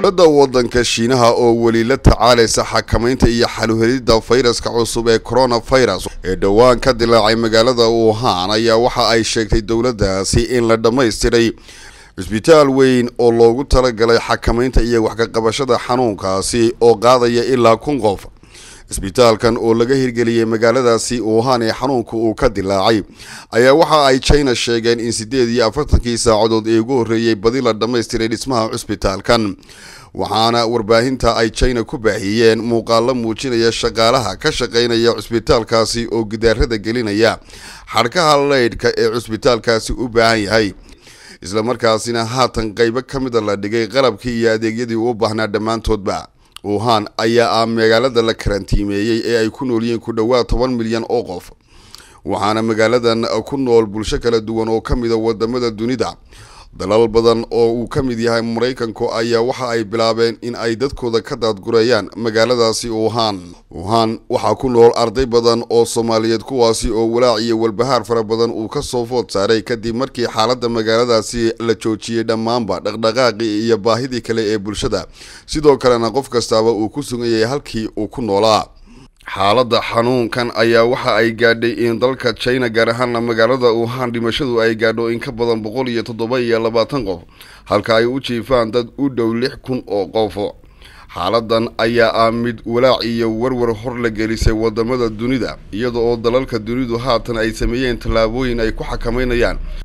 dowladda waddanka shiinaha oo weli la tacaalaysa xakamaynta iyo xaluhelidda fayraska cusub ee coronavirus ee dhowaan ka dilaacay magaalada wuhan ayaa waxa ay sheegtay dowladdaasi in la dhammaystiray cisbitaal weyn oo loogu talagalay xakamaynta iyo wax ka qabashada xanuunkaasi oo qaadaya ilaa kun qof cisbitaalkan oo laga hirgeliyey magaaladaasi wuhan ee xanuunka uu ka dilaacay ayaa waxa ay china sheegeen in siddeed iyo afartankii saacadood ee ugu horreeyey badi la dhammaystiray dhismaha cisbitaalkan waxaana warbaahinta ay china ku baahiyeen muuqaalo muujinaya shaqaalaha ka shaqaynaya cisbitaalkaasi oo gidaarada gelinaya xadhkaha leydhka ee cisbitaalkaasi u baahan yahay islamarkaasina haatan qaybo ka mida la dhigay qalabkii iyo adeegyadii u baahnaa dhammaantoodba wuhan ayaa ah magaalada la karantiimeeyey ee ay ku nool yihiin ku dhowaad toban milyan oo qof waxaana magaaladan ku nool bulsho kala duwan oo ka mida wadamada dunida dalal badan oo uu ka mid yahay maraykanku ayaa waxa ay bilaabeen in ay dadkooda ka daadgurayaan magaaladaasi wuhan wuhan waxaa ku nool arday badan oo soomaaliyeed kuwaasi oo walaac iyo walbahaar fara badan uu ka soo food saaray kadib markii xaaladda magaaladaasi la joojiyey dhammaanba dhaqdhaqaaqii iyo baahidii kale ee bulshada sidoo kalena qof kastaaba uu ku sugan yahay halkii uu ku noolaa xaaladda xanuunkan ayaa waxa ay gaadhay in dalka china gaar ahaana magaalada wuhan dhimashadu ay gaadho in ka badan boqol iyo toddoba iyo labaatan qof halka ay u jiifaan dad u dhow lix kun oo qof xaaladan ayaa ah mid walaac iyo warwar hor la gelisay wadamada dunida iyada oo dalalka dunidu haatan ay sameeyeen tallaabooyin ay ku xakameynayaan